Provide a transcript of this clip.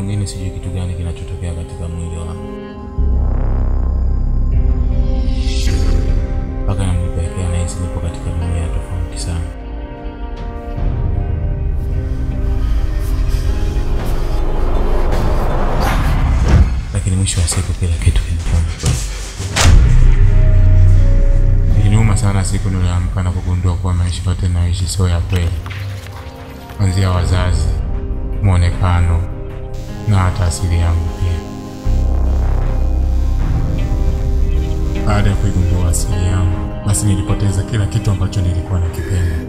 mwingine sijui kitu gani kinachotokea katika mwili wangu mpaka nanipelekea nahisi nipo katika dunia tofauti sana. Lakini mwisho wa siku kila kitu kinakuwa Iliniuma sana siku niliamka na kugundua kuwa maisha yote naishi sio ya kweli, kuanzia wazazi, mwonekano na hata asili yangu pia. Baada ya kuigundua asili yangu, basi nilipoteza kila kitu ambacho nilikuwa nakipenda.